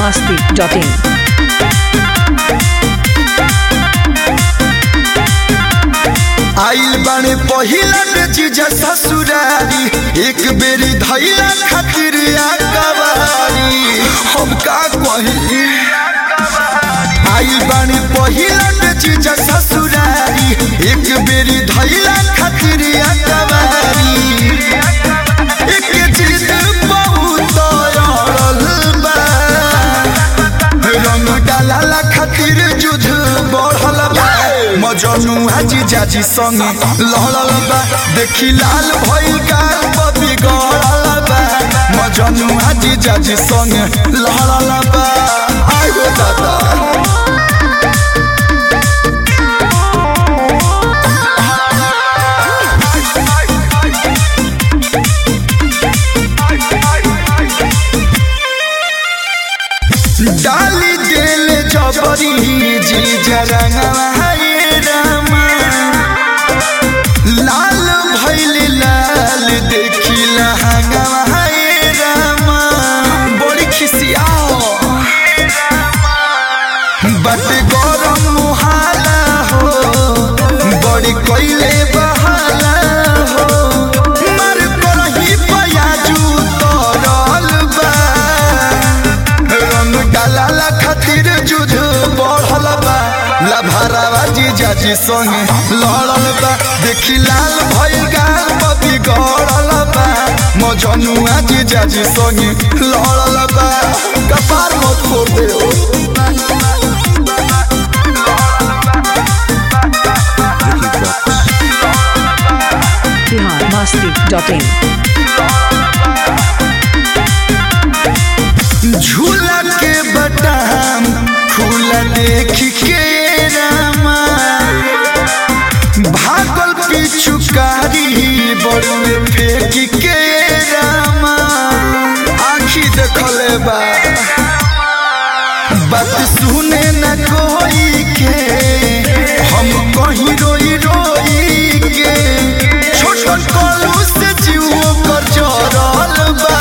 masti.in. आइल बाने पहिला के चीज ससुरारी एक बेरी धैला खातिर कवारी हम का कही आइल बाने पहिला के चीज ससुरारी एक बेरी धैला खातिर कवारी एक चीज बहुत अड़ल बा रंग डाला खातिर जुझ बढ़ल बा मजनू हाजी जाजी संगे लहड़ल बा देखी लाल भइल गाल बबी गड़ल बा मजनू हाजी जाजी संगे लहड़ल बा आयो दादा डाली दिल जबरी जी जरंगवा हे रामा लाल भइल लाल देखी लहंगवा हे रामा बड़ी खिसियाओ बट गरम मुहाला हो बड़ी कोइले बहाला हो मर करही पयाजू तरल बा रंग डाला खातिर जुझ बढ़ल बा लभरावा जी जाजी संगे लड़ल बा देखी लाल भइल गाल बबी गड़ल बा मजनुआ जी जाजी संगे लड़ल बा कपार मत फोड़ दे ओ Bihar masti.in. झूला के बटाम खुला देख के रामा भागल पिछुकारी बड़ुए फेंक के रामा आखी देखले बा बात सुने न कोई के हम कहीं रोई रोई के छोट छोट कलू से जीव कर जरल बा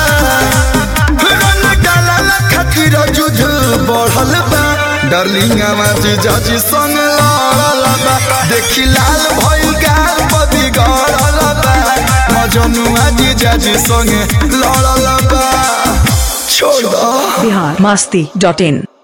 रंग डालल खातिर जुझ बढ़ल बा डार्लिंग आवाज जाजी संग लड़ल बा देखी लाल भइल गाल बदी गड़ल बा मजनुआ जी जाजी संग लड़ल बा छोड़ दो Bihar masti.in.